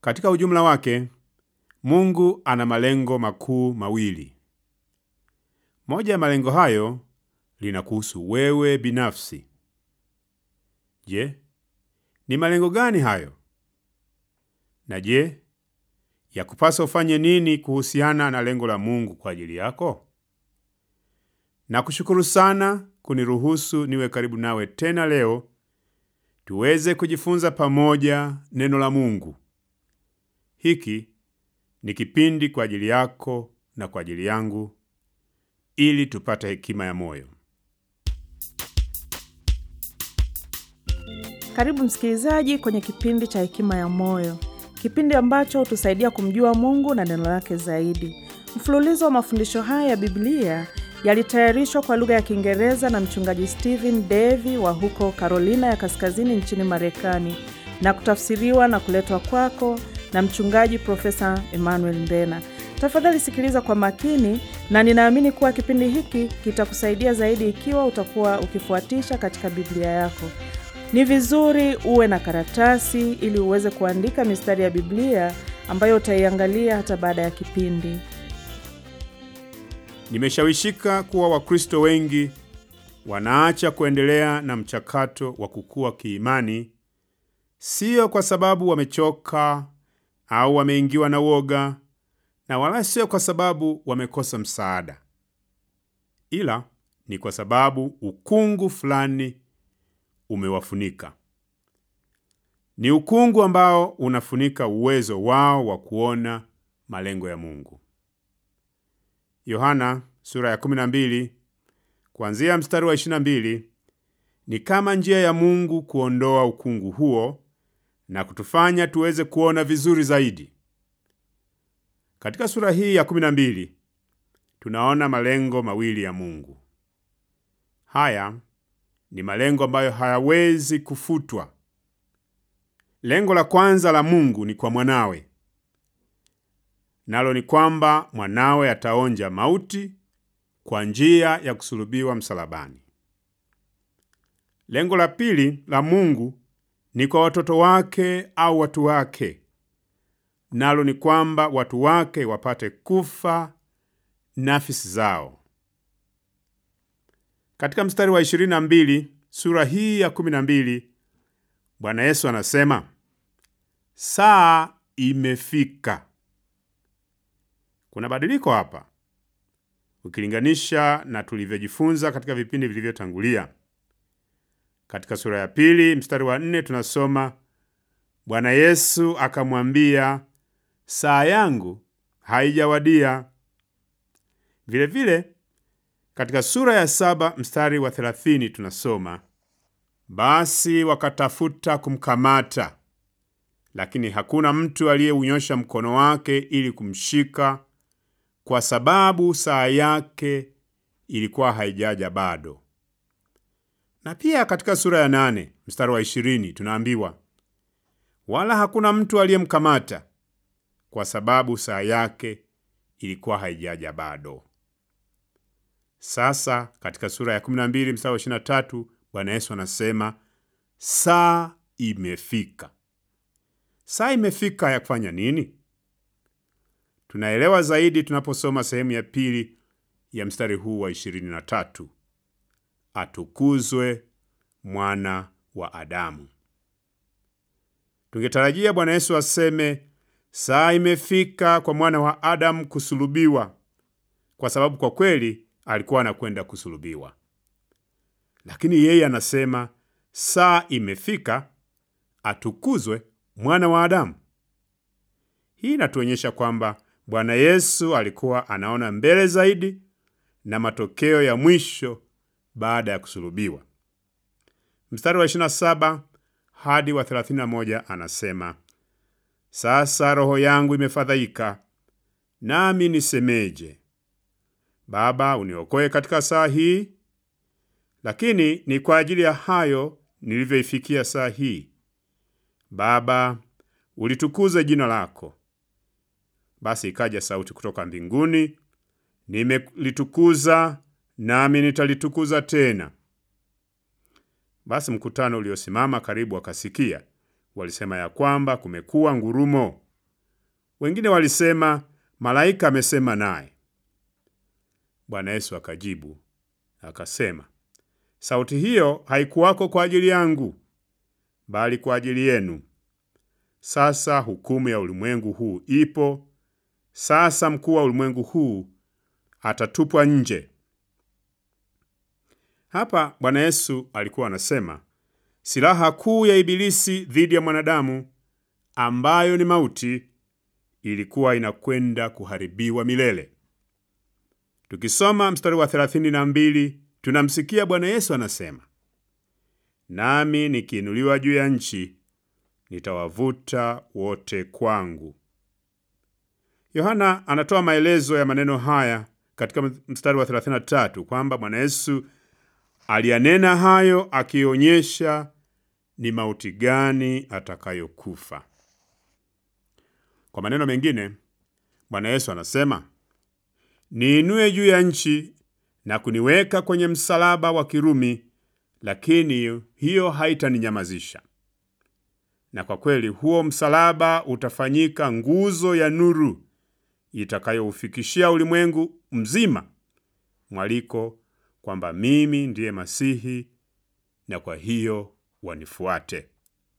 Katika ujumla wake, Mungu ana malengo makuu mawili. Moja ya malengo hayo linakuhusu wewe binafsi. Je, ni malengo gani hayo? Na je, yakupasa ufanye nini kuhusiana na lengo la Mungu kwa ajili yako? Nakushukuru sana kuniruhusu niwe karibu nawe tena leo tuweze kujifunza pamoja neno la Mungu. Hiki ni kipindi kwa ajili yako na kwa ajili yangu ili tupate hekima ya moyo. Karibu msikilizaji kwenye kipindi cha Hekima ya Moyo, kipindi ambacho hutusaidia kumjua Mungu na neno lake zaidi. Mfululizo wa mafundisho haya ya Biblia yalitayarishwa kwa lugha ya Kiingereza na mchungaji Stephen Davy wa huko Carolina ya Kaskazini nchini Marekani na kutafsiriwa na kuletwa kwako na mchungaji Profesa Emmanuel Ndena. Tafadhali sikiliza kwa makini, na ninaamini kuwa kipindi hiki kitakusaidia zaidi ikiwa utakuwa ukifuatisha katika Biblia yako. Ni vizuri uwe na karatasi ili uweze kuandika mistari ya Biblia ambayo utaiangalia hata baada ya kipindi. Nimeshawishika kuwa Wakristo wengi wanaacha kuendelea na mchakato wa kukua kiimani, siyo kwa sababu wamechoka au wameingiwa na woga, na wala sio kwa sababu wamekosa msaada, ila ni kwa sababu ukungu fulani umewafunika. Ni ukungu ambao unafunika uwezo wao wa kuona malengo ya Mungu. Yohana sura ya 12 kuanzia mstari wa 22 ni kama njia ya Mungu kuondoa ukungu huo na kutufanya tuweze kuona vizuri zaidi. Katika sura hii ya 12 tunaona malengo mawili ya Mungu. Haya ni malengo ambayo hayawezi kufutwa. Lengo la kwanza la Mungu ni kwa mwanawe, nalo ni kwamba mwanawe ataonja mauti kwa njia ya kusulubiwa msalabani. Lengo la pili la Mungu ni kwa watoto wake au watu wake, nalo ni kwamba watu wake wapate kufa nafsi zao. Katika mstari wa 22 sura hii ya 12 Bwana Yesu anasema, saa imefika. Kuna badiliko hapa ukilinganisha na tulivyojifunza katika vipindi vilivyotangulia. Katika sura ya pili mstari wa nne tunasoma Bwana Yesu akamwambia, saa yangu haijawadia. Vilevile katika sura ya saba mstari wa thelathini tunasoma basi wakatafuta kumkamata, lakini hakuna mtu aliyeunyosha mkono wake ili kumshika, kwa sababu saa yake ilikuwa haijaja bado. Na pia katika sura ya nane mstari wa ishirini tunaambiwa wala hakuna mtu aliyemkamata, kwa sababu saa yake ilikuwa haijaja bado. Sasa katika sura ya 12 mstari wa 23 Bwana Yesu anasema saa imefika. Saa imefika ya kufanya nini? Tunaelewa zaidi tunaposoma sehemu ya pili ya mstari huu wa 23, atukuzwe mwana wa Adamu. Tungetarajia Bwana Yesu aseme saa imefika kwa mwana wa Adamu kusulubiwa, kwa sababu kwa kweli alikuwa anakwenda kusulubiwa, lakini yeye anasema saa imefika atukuzwe mwana wa Adamu. Hii inatuonyesha kwamba Bwana Yesu alikuwa anaona mbele zaidi na matokeo ya mwisho baada ya kusulubiwa. Mstari wa 27 hadi wa 31 anasema, sasa roho yangu imefadhaika, nami nisemeje? Baba, uniokoe katika saa hii. Lakini ni kwa ajili ya hayo nilivyoifikia saa hii. Baba, ulitukuze jina lako. Basi ikaja sauti kutoka mbinguni, nimelitukuza nami nitalitukuza tena. Basi mkutano uliosimama karibu wakasikia, walisema ya kwamba kumekuwa ngurumo. Wengine walisema malaika amesema naye. Bwana Yesu akajibu akasema, sauti hiyo haikuwako kwa ajili yangu, bali kwa ajili yenu. Sasa hukumu ya ulimwengu huu ipo. Sasa mkuu wa ulimwengu huu atatupwa nje. Hapa Bwana Yesu alikuwa anasema silaha kuu ya Ibilisi dhidi ya mwanadamu ambayo ni mauti ilikuwa inakwenda kuharibiwa milele. Tukisoma mstari wa 32 tunamsikia Bwana Yesu anasema, nami nikiinuliwa juu ya nchi nitawavuta wote kwangu. Yohana anatoa maelezo ya maneno haya katika mstari wa 33 kwamba Bwana Yesu aliyanena hayo akionyesha ni mauti gani atakayokufa. Kwa maneno mengine, Bwana Yesu anasema, niinue juu ya nchi na kuniweka kwenye msalaba wa Kirumi, lakini hiyo haitaninyamazisha. Na kwa kweli huo msalaba utafanyika nguzo ya nuru itakayoufikishia ulimwengu mzima mwaliko kwamba mimi ndiye Masihi, na kwa hiyo wanifuate.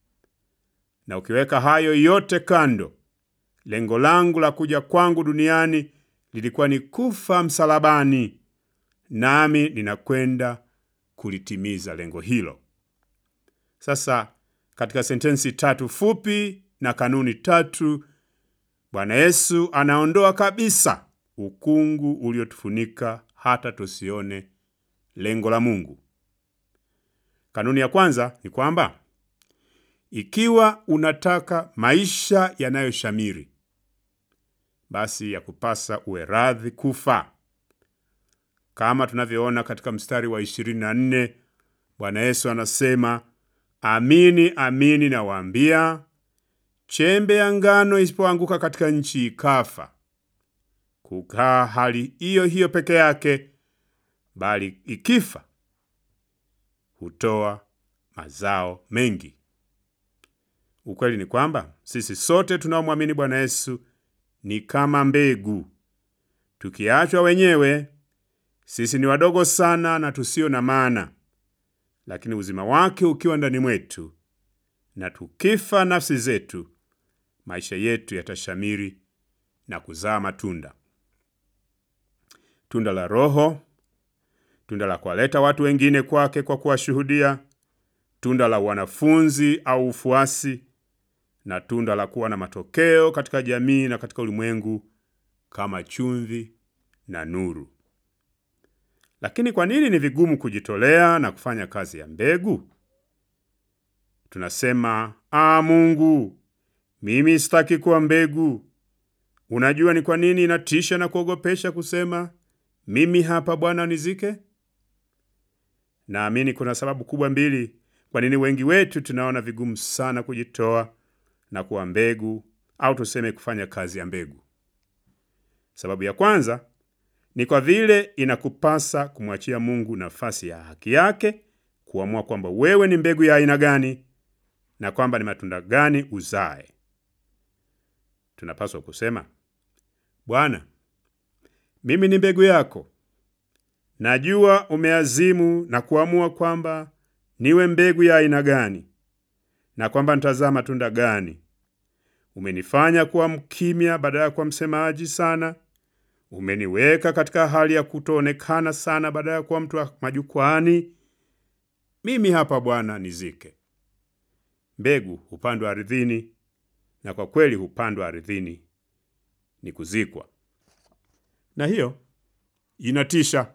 Na ukiweka hayo yote kando, lengo langu la kuja kwangu duniani lilikuwa ni kufa msalabani, nami ninakwenda kulitimiza lengo hilo. Sasa katika sentensi tatu fupi na kanuni tatu, Bwana Yesu anaondoa kabisa ukungu uliotufunika hata tusione lengo la Mungu. Kanuni ya kwanza ni kwamba ikiwa unataka maisha yanayoshamiri, basi ya kupasa uwe radhi kufa. Kama tunavyoona katika mstari wa 24, Bwana Yesu anasema, amini amini nawaambia, chembe ya ngano isipoanguka katika nchi ikafa, kukaa hali hiyo hiyo peke yake, bali ikifa hutoa mazao mengi. Ukweli ni kwamba sisi sote tunaomwamini Bwana Yesu ni kama mbegu. Tukiachwa wenyewe, sisi ni wadogo sana na tusio na maana, lakini uzima wake ukiwa ndani mwetu, na tukifa nafsi zetu, maisha yetu yatashamiri na kuzaa matunda, tunda la Roho, tunda la kuwaleta watu wengine kwake kwa kuwashuhudia, tunda la wanafunzi au ufuasi, na tunda la kuwa na matokeo katika jamii na katika ulimwengu kama chumvi na nuru. Lakini kwa nini ni vigumu kujitolea na kufanya kazi ya mbegu? Tunasema, ah, Mungu, mimi sitaki kuwa mbegu. Unajua ni kwa nini inatisha na kuogopesha kusema mimi hapa Bwana nizike? Naamini kuna sababu kubwa mbili kwa nini wengi wetu tunaona vigumu sana kujitoa na kuwa mbegu au tuseme kufanya kazi ya mbegu. Sababu ya kwanza ni kwa vile inakupasa kumwachia Mungu nafasi ya haki yake kuamua kwamba wewe ni mbegu ya aina gani na kwamba ni matunda gani uzae. Tunapaswa kusema, Bwana, mimi ni mbegu yako. Najua umeazimu na kuamua kwamba niwe mbegu ya aina gani na kwamba nitazaa matunda gani. Umenifanya kuwa mkimya badala ya kuwa msemaji sana. Umeniweka katika hali ya kutoonekana sana badala ya kuwa mtu wa majukwani. Mimi hapa Bwana, nizike. Mbegu hupandwa ardhini, na kwa kweli hupandwa ardhini ni kuzikwa, na hiyo inatisha.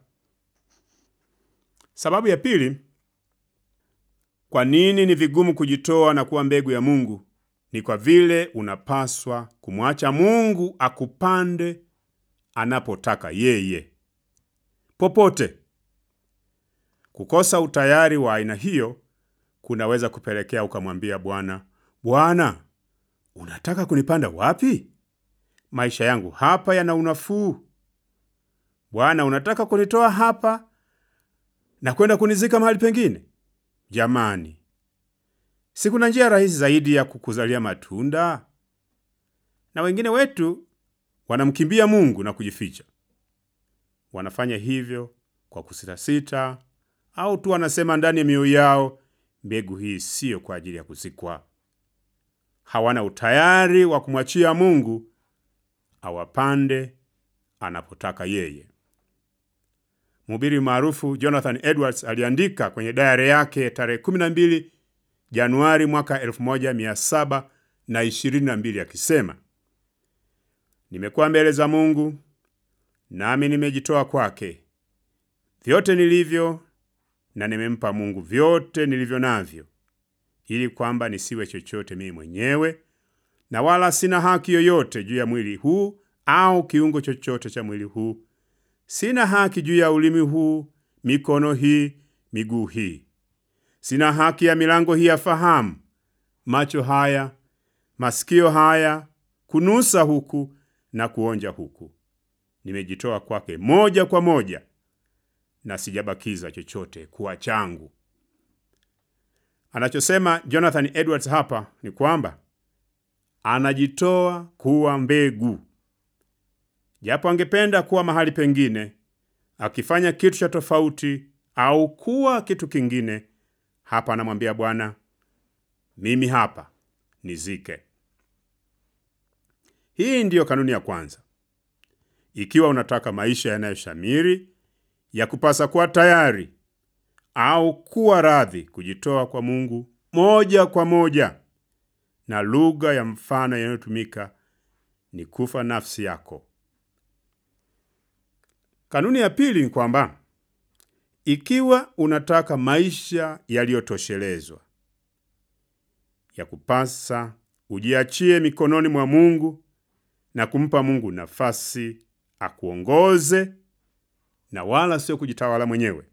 Sababu ya pili kwa nini ni vigumu kujitoa na kuwa mbegu ya Mungu ni kwa vile unapaswa kumwacha Mungu akupande anapotaka yeye. Popote kukosa utayari wa aina hiyo kunaweza kupelekea ukamwambia Bwana, Bwana, unataka kunipanda wapi? Maisha yangu hapa yana unafuu. Bwana, unataka kunitoa hapa na kwenda kunizika mahali pengine? Jamani, si kuna njia rahisi zaidi ya kukuzalia matunda? na wengine wetu wanamkimbia Mungu na kujificha. Wanafanya hivyo kwa kusitasita, au tu wanasema ndani ya mioyo yao, mbegu hii siyo kwa ajili ya kuzikwa. Hawana utayari wa kumwachia Mungu awapande anapotaka yeye. Mhubiri maarufu Jonathan Edwards aliandika kwenye dayari yake tarehe 12 Januari mwaka 1722 akisema, nimekuwa mbele za Mungu nami nimejitoa kwake vyote nilivyo, na nimempa Mungu vyote nilivyo navyo, ili kwamba nisiwe chochote mimi mwenyewe, na wala sina haki yoyote juu ya mwili huu au kiungo chochote cha mwili huu. Sina haki juu ya ulimi huu, mikono hii, miguu hii. Sina haki ya milango hii ya fahamu, macho haya, masikio haya, kunusa huku na kuonja huku. Nimejitoa kwake moja kwa moja na sijabakiza chochote kuwa changu. Anachosema Jonathan Edwards hapa ni kwamba anajitoa kuwa mbegu, japo angependa kuwa mahali pengine akifanya kitu cha tofauti au kuwa kitu kingine. Hapa anamwambia Bwana, mimi hapa, nizike. Hii ndiyo kanuni ya kwanza. Ikiwa unataka maisha yanayoshamiri, ya kupasa kuwa tayari au kuwa radhi kujitoa kwa Mungu moja kwa moja, na lugha ya mfano inayotumika ni kufa nafsi yako. Kanuni ya pili ni kwamba ikiwa unataka maisha yaliyotoshelezwa, ya kupasa ujiachie mikononi mwa Mungu na kumpa Mungu nafasi akuongoze na wala sio kujitawala mwenyewe.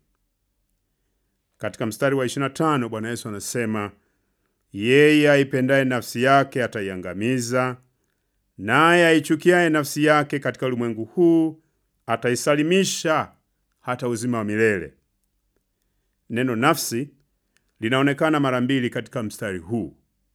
Katika mstari wa 25 Bwana Yesu anasema, yeye aipendaye nafsi yake ataiangamiza, naye aichukiaye nafsi yake katika ulimwengu huu ataisalimisha hata uzima wa milele. Neno nafsi linaonekana mara mbili katika mstari huu.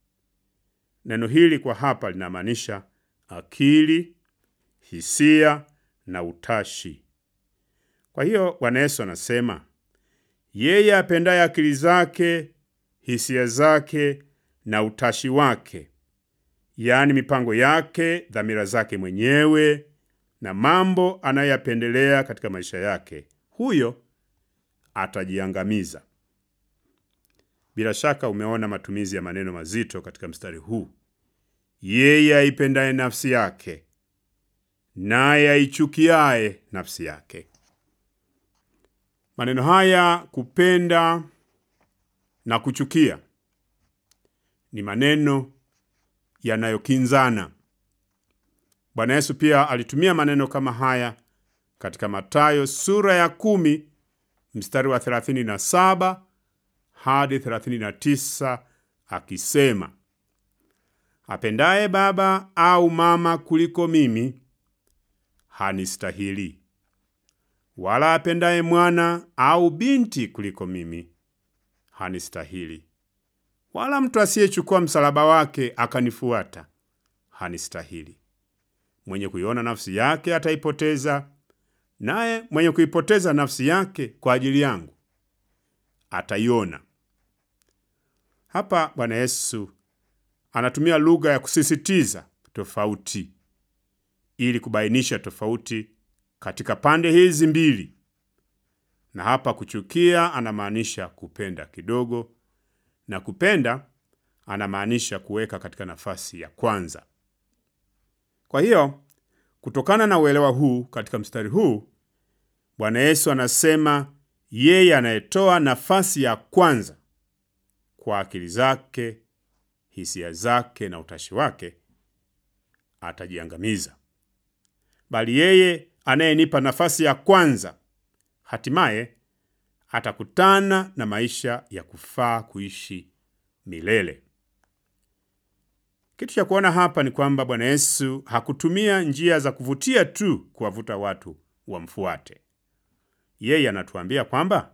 Neno hili kwa hapa linamaanisha akili, hisia na utashi. Kwa hiyo Bwana Yesu anasema yeye apendaye akili zake, hisia zake na utashi wake, yaani mipango yake, dhamira zake mwenyewe na mambo anayoyapendelea katika maisha yake, huyo atajiangamiza. Bila shaka umeona matumizi ya maneno mazito katika mstari huu. Yeye aipendaye nafsi yake, naye aichukiaye nafsi yake. Maneno haya kupenda na kuchukia ni maneno yanayokinzana. Bwana Yesu pia alitumia maneno kama haya katika Mathayo sura ya kumi mstari wa 37 hadi 39 akisema, apendaye baba au mama kuliko mimi hanistahili, wala apendaye mwana au binti kuliko mimi hanistahili, wala mtu asiyechukua msalaba wake akanifuata hanistahili. Mwenye kuiona nafsi yake ataipoteza, naye mwenye kuipoteza nafsi yake kwa ajili yangu ataiona. Hapa Bwana Yesu anatumia lugha ya kusisitiza tofauti ili kubainisha tofauti katika pande hizi mbili, na hapa kuchukia anamaanisha kupenda kidogo, na kupenda anamaanisha kuweka katika nafasi ya kwanza. Kwa hiyo kutokana na uelewa huu katika mstari huu, Bwana Yesu anasema yeye anayetoa nafasi ya kwanza kwa akili zake, hisia zake na utashi wake atajiangamiza, bali yeye anayenipa nafasi ya kwanza hatimaye atakutana na maisha ya kufaa kuishi milele. Kitu cha kuona hapa ni kwamba Bwana Yesu hakutumia njia za kuvutia tu kuwavuta watu wamfuate. Yeye anatuambia kwamba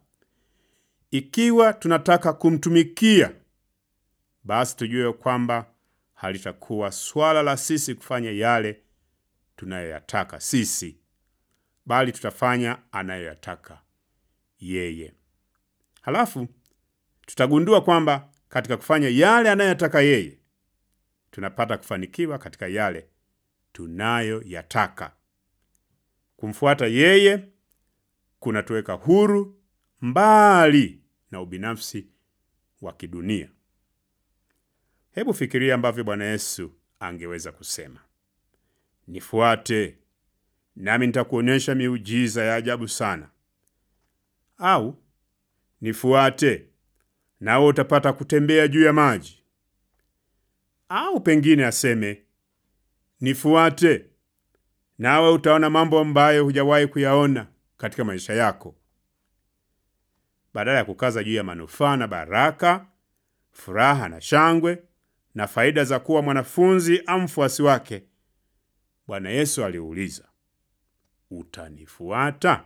ikiwa tunataka kumtumikia, basi tujue kwamba halitakuwa swala la sisi kufanya yale tunayoyataka sisi, bali tutafanya anayoyataka yeye. Halafu tutagundua kwamba katika kufanya yale anayoyataka yeye, tunapata kufanikiwa katika yale tunayoyataka. Kumfuata yeye kunatuweka huru mbali na ubinafsi wa kidunia. Hebu fikiria ambavyo Bwana Yesu angeweza kusema, nifuate nami nitakuonyesha miujiza ya ajabu sana, au nifuate nawe utapata kutembea juu ya maji, au pengine aseme nifuate nawe utaona mambo ambayo hujawahi kuyaona katika maisha yako. Badala ya kukaza juu ya manufaa na baraka, furaha na shangwe na faida za kuwa mwanafunzi au mfuasi wake, Bwana Yesu aliuliza, utanifuata?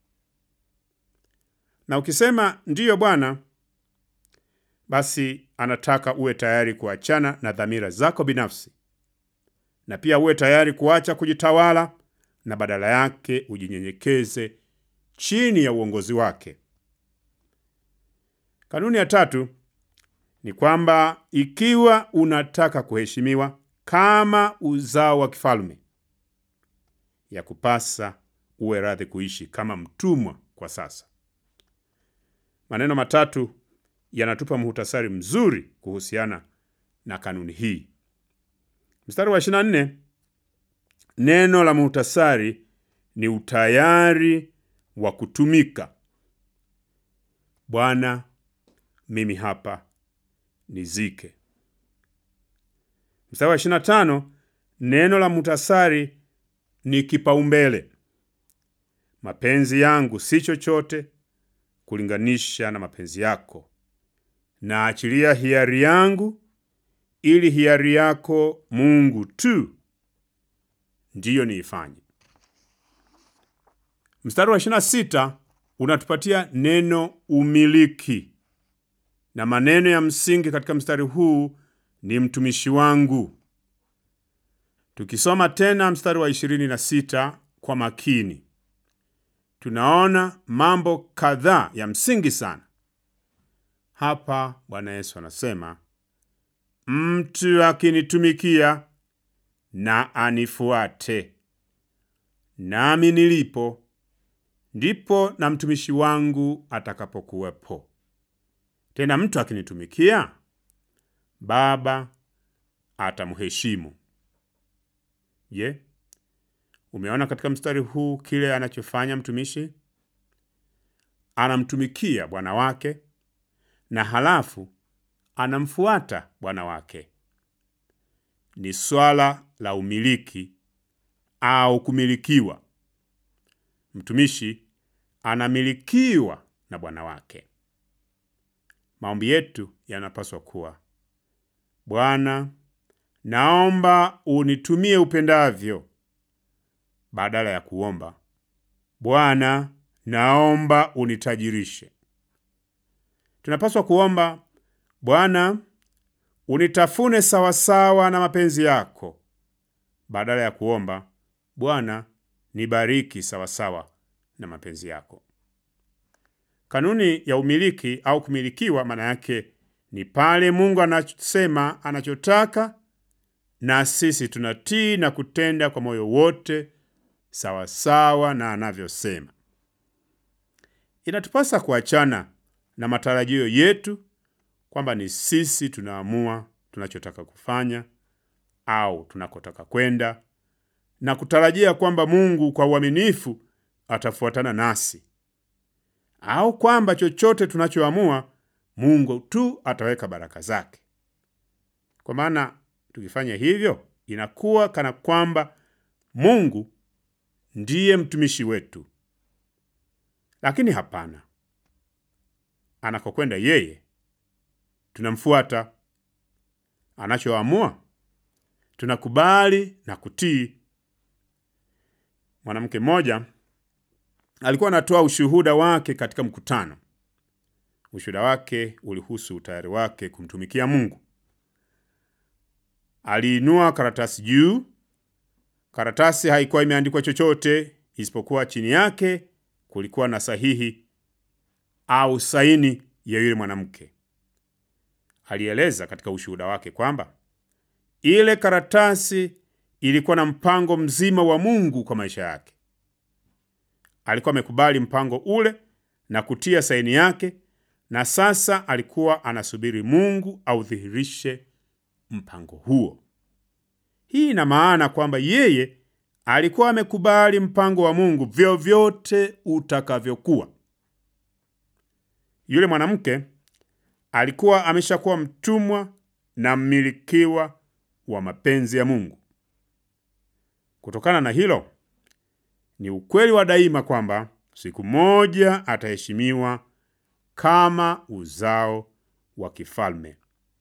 Na ukisema ndiyo Bwana, basi anataka uwe tayari kuachana na dhamira zako binafsi na pia uwe tayari kuacha kujitawala na badala yake ujinyenyekeze chini ya uongozi wake. Kanuni ya tatu ni kwamba ikiwa unataka kuheshimiwa kama uzao wa kifalme, ya kupasa uwe radhi kuishi kama mtumwa kwa sasa. Maneno matatu yanatupa muhtasari mzuri kuhusiana na kanuni hii. Mstari wa 24, neno la muhtasari ni utayari wa kutumika. Bwana, mimi hapa nizike. Mstari wa 25, neno la muhtasari ni kipaumbele. Mapenzi yangu si chochote kulinganisha na mapenzi yako, naachilia hiari yangu ili hiari yako Mungu tu ndiyo niifanye. Mstari wa 26 unatupatia neno umiliki, na maneno ya msingi katika mstari huu ni mtumishi wangu. Tukisoma tena mstari wa 26 kwa makini, tunaona mambo kadhaa ya msingi sana hapa. Bwana Yesu anasema Mtu akinitumikia na anifuate, nami nilipo ndipo na mtumishi wangu atakapokuwepo. Tena mtu akinitumikia, Baba atamheshimu. Je, umeona katika mstari huu kile anachofanya mtumishi? Anamtumikia bwana wake na halafu anamfuata bwana wake. Ni swala la umiliki au kumilikiwa. Mtumishi anamilikiwa na bwana wake. Maombi yetu yanapaswa kuwa, Bwana, naomba unitumie upendavyo, badala ya kuomba Bwana, naomba unitajirishe. Tunapaswa kuomba Bwana, unitafune sawasawa na mapenzi yako, badala ya kuomba Bwana, nibariki sawasawa na mapenzi yako. Kanuni ya umiliki au kumilikiwa, maana yake ni pale Mungu anasema anachotaka na sisi tunatii na kutenda kwa moyo wote sawasawa na anavyosema. Inatupasa kuachana na matarajio yetu kwamba ni sisi tunaamua tunachotaka kufanya au tunakotaka kwenda na kutarajia kwamba Mungu kwa uaminifu atafuatana nasi au kwamba chochote tunachoamua Mungu tu ataweka baraka zake. Kwa maana tukifanya hivyo, inakuwa kana kwamba Mungu ndiye mtumishi wetu. Lakini hapana, anakokwenda yeye tunamfuata, anachoamua tunakubali na kutii. Mwanamke mmoja alikuwa anatoa ushuhuda wake katika mkutano. Ushuhuda wake ulihusu utayari wake kumtumikia Mungu. aliinua karatasi juu. Karatasi haikuwa imeandikwa chochote isipokuwa chini yake kulikuwa na sahihi au saini ya yule mwanamke. Alieleza katika ushuhuda wake kwamba ile karatasi ilikuwa na mpango mzima wa Mungu kwa maisha yake. Alikuwa amekubali mpango ule na kutia saini yake, na sasa alikuwa anasubiri Mungu audhihirishe mpango huo. Hii ina maana kwamba yeye alikuwa amekubali mpango wa Mungu vyovyote utakavyokuwa. Yule mwanamke alikuwa ameshakuwa mtumwa na mmilikiwa wa mapenzi ya Mungu. Kutokana na hilo, ni ukweli wa daima kwamba siku moja ataheshimiwa kama uzao wa kifalme.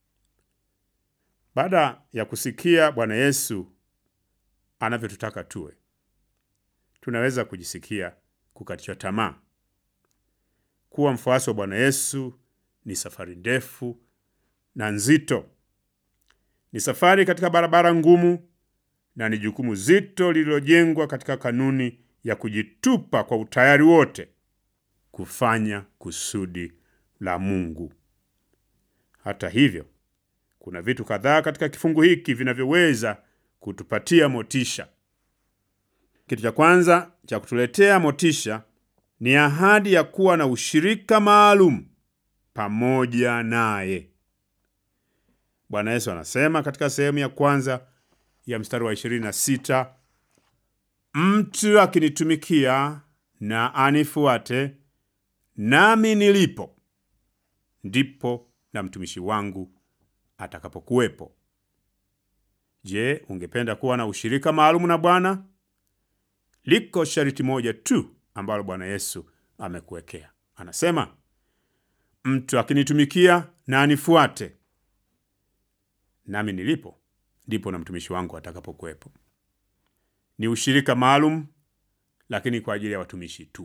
Baada ya kusikia Bwana Yesu anavyotutaka tuwe, tunaweza kujisikia kukatishwa tamaa. Kuwa mfuasi wa Bwana Yesu ni safari ndefu na nzito. Ni safari katika barabara ngumu na ni jukumu zito lililojengwa katika kanuni ya kujitupa kwa utayari wote kufanya kusudi la Mungu. Hata hivyo, kuna vitu kadhaa katika kifungu hiki vinavyoweza kutupatia motisha. Kitu cha kwanza cha kutuletea motisha ni ahadi ya kuwa na ushirika maalum pamoja naye. Bwana Yesu anasema katika sehemu ya kwanza ya mstari wa 26, mtu akinitumikia na anifuate, nami nilipo ndipo na mtumishi wangu atakapokuwepo. Je, ungependa kuwa na ushirika maalum na Bwana? Liko sharti moja tu ambalo Bwana Yesu amekuwekea. Anasema, mtu akinitumikia na anifuate, nami nilipo ndipo na mtumishi wangu atakapokuwepo. Ni ushirika maalum, lakini kwa ajili ya watumishi tu.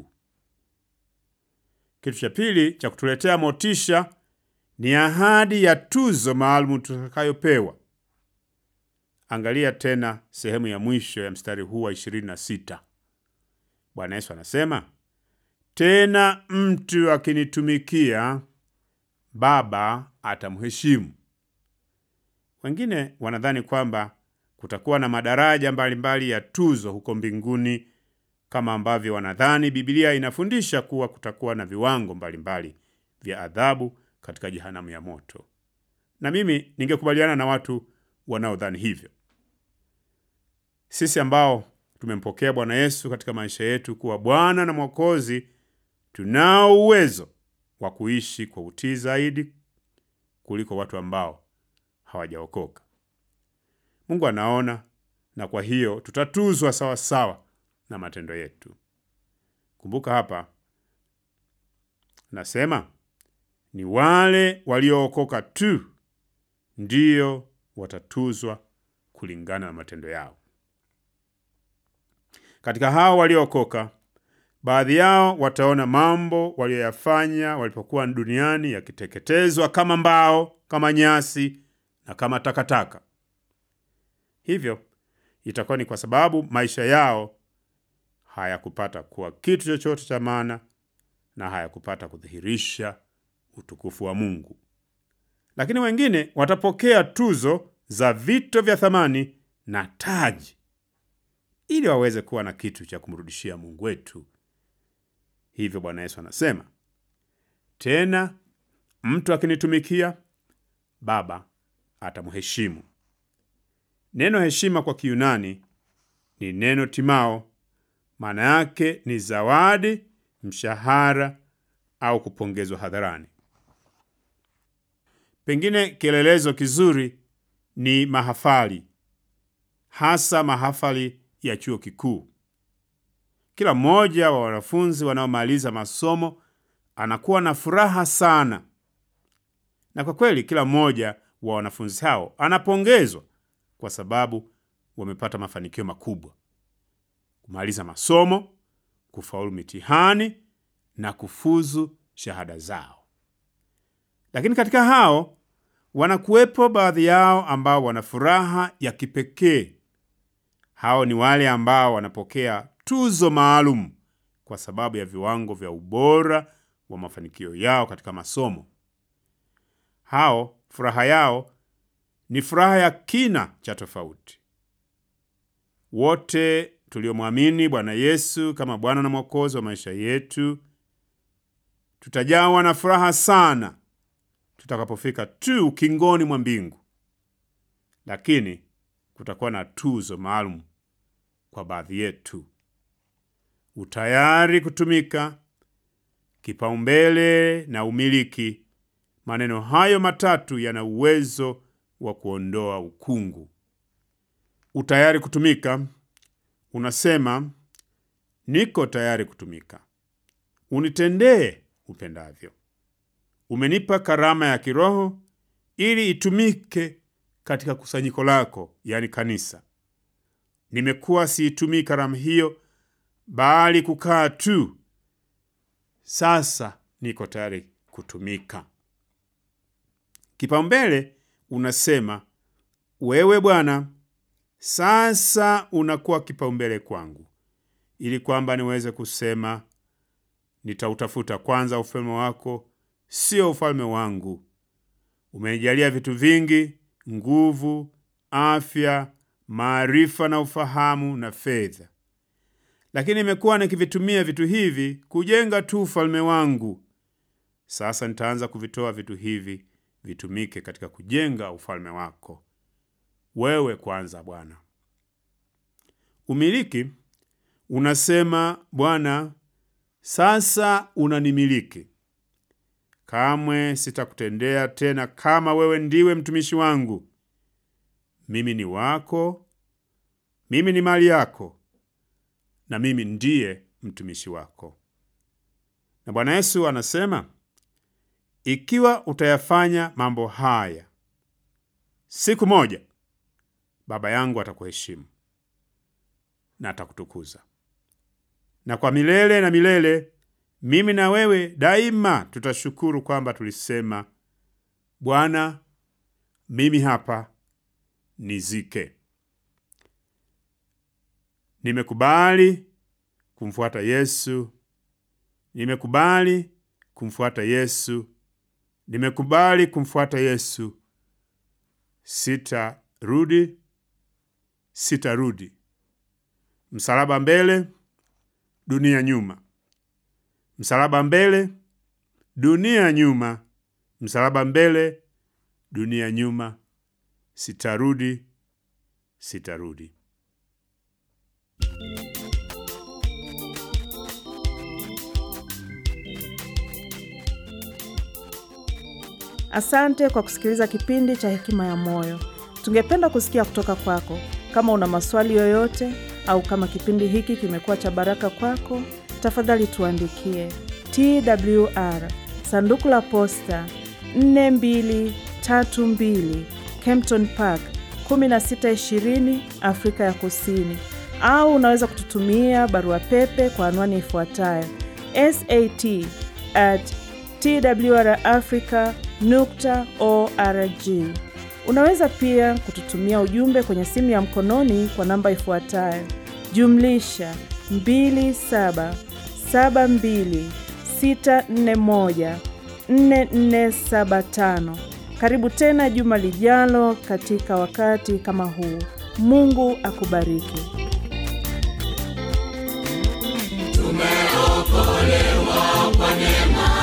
Kitu cha pili cha kutuletea motisha ni ahadi ya tuzo maalum tutakayopewa. Angalia tena sehemu ya mwisho ya mstari huu wa 26. Bwana Yesu anasema, tena mtu akinitumikia, Baba atamheshimu. Wengine wanadhani kwamba kutakuwa na madaraja mbalimbali mbali ya tuzo huko mbinguni, kama ambavyo wanadhani Biblia inafundisha kuwa kutakuwa na viwango mbalimbali mbali vya adhabu katika jehanamu ya moto. Na mimi ningekubaliana na watu wanaodhani hivyo. Sisi ambao tumempokea Bwana Yesu katika maisha yetu kuwa Bwana na Mwokozi, tunao uwezo wa kuishi kwa utii zaidi kuliko watu ambao hawajaokoka. Mungu anaona, na kwa hiyo tutatuzwa sawa sawa na matendo yetu. Kumbuka hapa nasema ni wale waliookoka tu ndiyo watatuzwa kulingana na matendo yao. Katika hao waliookoka, baadhi yao wataona mambo waliyoyafanya walipokuwa duniani yakiteketezwa kama mbao, kama nyasi na kama takataka. Hivyo itakuwa ni kwa sababu maisha yao hayakupata kuwa kitu chochote cha maana na hayakupata kudhihirisha utukufu wa Mungu. Lakini wengine watapokea tuzo za vito vya thamani na taji ili waweze kuwa na kitu cha kumrudishia Mungu wetu. Hivyo Bwana Yesu anasema tena, mtu akinitumikia, Baba atamheshimu. Neno heshima kwa Kiyunani ni neno timao. Maana yake ni zawadi, mshahara au kupongezwa hadharani. Pengine kielelezo kizuri ni mahafali, hasa mahafali ya chuo kikuu. Kila mmoja wa wanafunzi wanaomaliza masomo anakuwa na furaha sana, na kwa kweli kila mmoja wa wanafunzi hao anapongezwa kwa sababu wamepata mafanikio makubwa: kumaliza masomo, kufaulu mitihani na kufuzu shahada zao. Lakini katika hao Wanakuwepo baadhi yao ambao wana furaha ya kipekee. Hao ni wale ambao wanapokea tuzo maalum kwa sababu ya viwango vya ubora wa mafanikio yao katika masomo. Hao furaha yao ni furaha ya kina cha tofauti. Wote tuliomwamini Bwana Yesu kama Bwana na Mwokozi wa maisha yetu tutajawa na furaha sana tutakapofika tu ukingoni mwa mbingu, lakini kutakuwa na tuzo maalum kwa baadhi yetu. Utayari kutumika, kipaumbele na umiliki. Maneno hayo matatu yana uwezo wa kuondoa ukungu. Utayari kutumika unasema, niko tayari kutumika, unitendee upendavyo. Umenipa karama ya kiroho ili itumike katika kusanyiko lako, yani kanisa. Nimekuwa siitumii karama hiyo, bali kukaa tu. Sasa niko tayari kutumika. Kipaumbele unasema, wewe Bwana, sasa unakuwa kipaumbele kwangu, ili kwamba niweze kusema, nitautafuta kwanza ufalme wako, sio ufalme wangu. Umenijalia vitu vingi, nguvu, afya, maarifa na ufahamu na fedha, lakini nimekuwa nikivitumia vitu hivi kujenga tu ufalme wangu. Sasa nitaanza kuvitoa vitu hivi vitumike katika kujenga ufalme wako wewe kwanza, Bwana. Umiliki unasema, Bwana, sasa unanimiliki. Kamwe sitakutendea tena kama wewe ndiwe mtumishi wangu. Mimi ni wako, mimi ni mali yako, na mimi ndiye mtumishi wako. Na Bwana Yesu anasema, ikiwa utayafanya mambo haya, siku moja Baba yangu atakuheshimu na atakutukuza, na kwa milele na milele mimi na wewe daima tutashukuru kwamba tulisema, Bwana, mimi hapa, nizike. Nimekubali kumfuata Yesu, nimekubali kumfuata Yesu, nimekubali kumfuata Yesu. Sitarudi, sitarudi. Msalaba mbele, dunia nyuma. Msalaba mbele, dunia nyuma. Msalaba mbele, dunia nyuma. Sitarudi, sitarudi. Asante kwa kusikiliza kipindi cha Hekima ya Moyo. Tungependa kusikia kutoka kwako. Kama una maswali yoyote au kama kipindi hiki kimekuwa cha baraka kwako, tafadhali tuandikie TWR sanduku la posta 4232 Kempton Park 1620 Afrika ya Kusini, au unaweza kututumia barua pepe kwa anwani ifuatayo sat at twrafrica nukta org. Unaweza pia kututumia ujumbe kwenye simu ya mkononi kwa namba ifuatayo jumlisha 2772641475. Karibu tena juma lijalo katika wakati kama huu. Mungu akubariki. Tumeokolewa kwa neema